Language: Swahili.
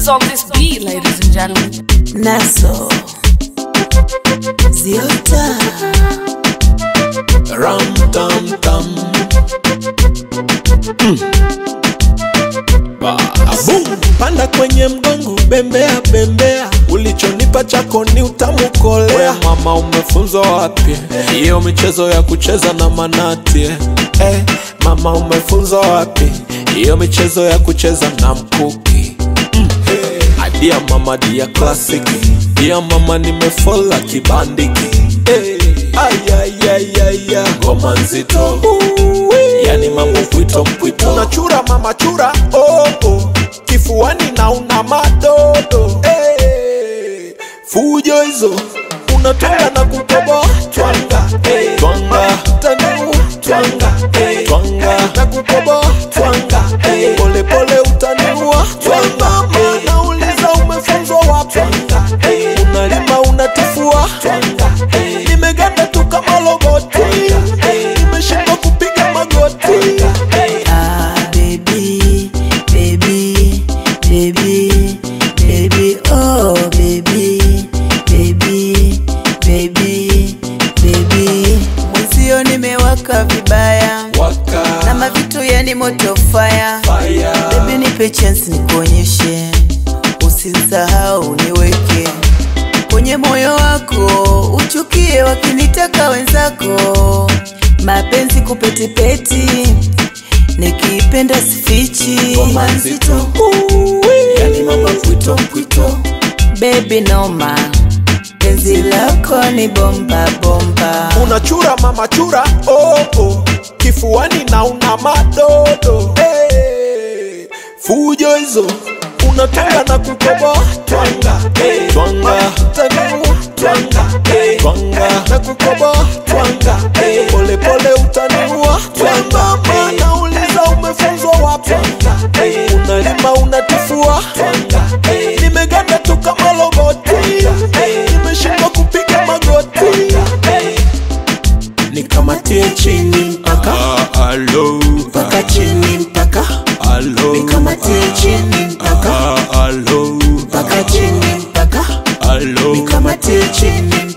on this beat, ladies and gentlemen. Naso Ziota Ram tam tam. Boom. Panda kwenye mgongo, bembea bembea, ulichonipa chako ni utamu kolea. Mama, umefunzwa wapi hiyo michezo ya kucheza na manati? eh? Eh, mama, umefunzwa wapi hiyo michezo ya kucheza na mkuki? Adia mama dia klasiki dia mama nimefola kibandiki hey. Ayayayaya ngoma nzito yani mambo mpwito mpwito unachura mama chura oh, oh. kifuani na una madodo hey. fujo hizo unatwanga na kukoboa twanga hey. twanga tanu twanga hey. twanga na kukoboa twanga hey. pole pole utaniua twanga mana uliza umefunzwa wapi hey. unalima unatifua twanga hey. nimeganda tu kama loboti hey. nimeshindwa kupiga magoti Ah baby baby baby baby oh baby baby baby baby Mwenzio nimewaka vibaya waka na mavitu yani moto fire fire Baby nipe chance nikuonyeshe, usisahau niweke kwenye moyo wako, uchukie wakinitaka wenzako, mapenzi kupetipeti, nikipenda sifichi, ngoma nzito yani mambo mpwito mpwito baby noma, penzi lako ni bomba bomba, unachura mama chura oh, oh. kifuani na una madodo hey. fujo hizo unatanga na kukoboa twanga hey. twanga tanua twanga hey. twanga na kukoboa twanga hey. pole pole utanua twanga mana uliza umefunzwa wapi hey. unalima unatifua twanga hey. nimeganda tu kama loboti hey. nimeshindwa kupiga magoti hey nikamatie chini mpaka Alo, mpaka chini mpaka alo, nikamatie chini mpaka alo, mpaka chini mpaka alo, nikamatie chini